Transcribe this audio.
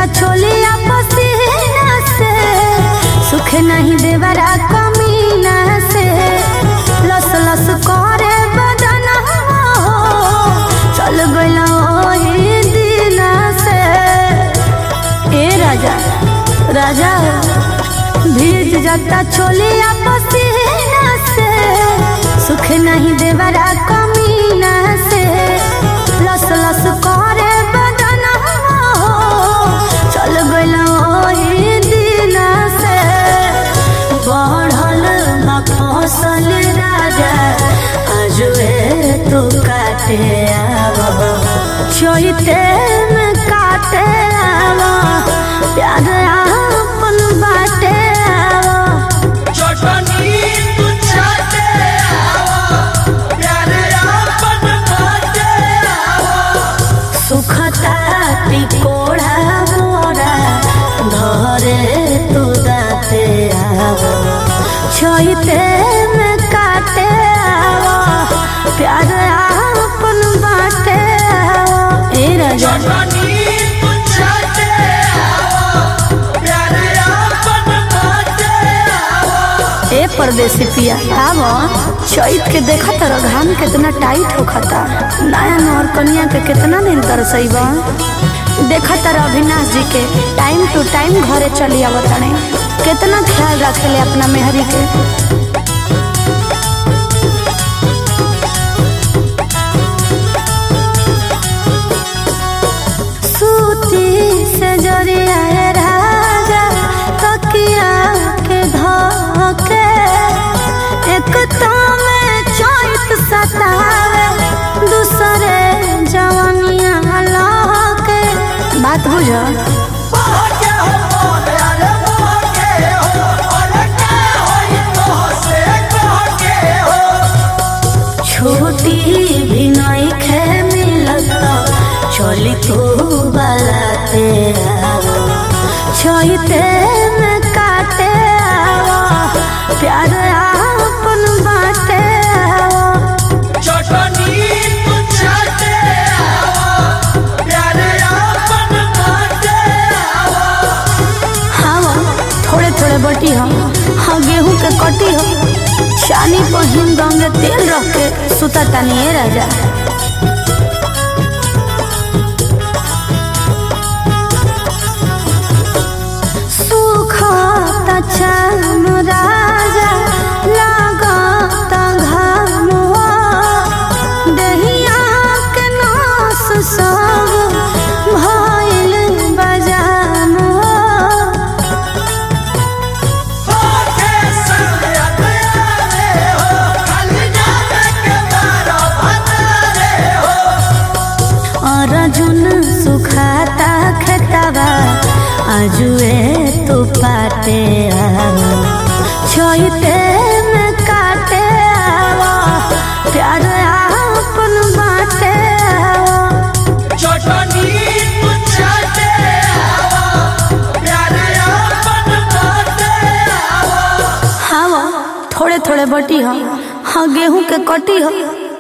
छोलिया पसीना से सुख नहीं देवरा कमीना से लस लस करे बदन हो चल गइल ओही दिना से ए राजा राजा भीज जाता छोलिया पसीना से सुख नहीं देवरा कमीना से लस लस करे बदन हो चल गइल ओही दिना से बढ़ल बा फसल राजा आजुए तू काटे आव चोइते में काटे आव प्यार आपन बाटे आव चटनी तू चाटे आवा प्यारे आपन बाटे आवा सुखता टिकोड़ा मोरा धरे तू दाते आव छोइते में काटे आव प्यार आपन बाटे आव ए राजा चटनी तू चाटे आवा प्यारे आपन बाटे आवा ए परदेसी पिया आव चैत के देखा तर घाम कितना टाइट होखता नया नौर कनिया के कितना दिन तरसैबा देखा तर अविनाश जी के टाइम टू टाइम घरे चली आवतने कितना ख्याल रखेले अपना मेहरी के सूती से जरिया है राजा तकिया के धोके एक तो में चोट सतावे दूसरे जवानिया लहके बात बुझो बाके हो मोरे अरे बाके हो अरे का होई तो से कहके हो छोटी भी नहीं खे मिलत चली तू बलाते आवो छोइते में काटे आवो प्यार आपन बाटे आवो चटनी तू चाटे आवा प्यारे आपन बाटे आवा हाँ थोड़े थोड़े बटी हम हाँ गेहूं के कटी हम चानी पर हिम गंगे तेल रख के सुता तानी ए राजा सुखत चाम राजा लागत घाम दहिया के नास सब भइल बजाम होके संग अतयारे हो खाली जाने के मारो भतारे हो अर्जुन सुखाता खेतवा आजुए तू पाटे आवो छोइते में काटे आवो प्यार आपन बाटे आवो चटनी तू चाटे आवा प्यारे आपन बाटे आवा हाँ थोड़े थोड़े बटी हम हाँ गेहूं के कटी हम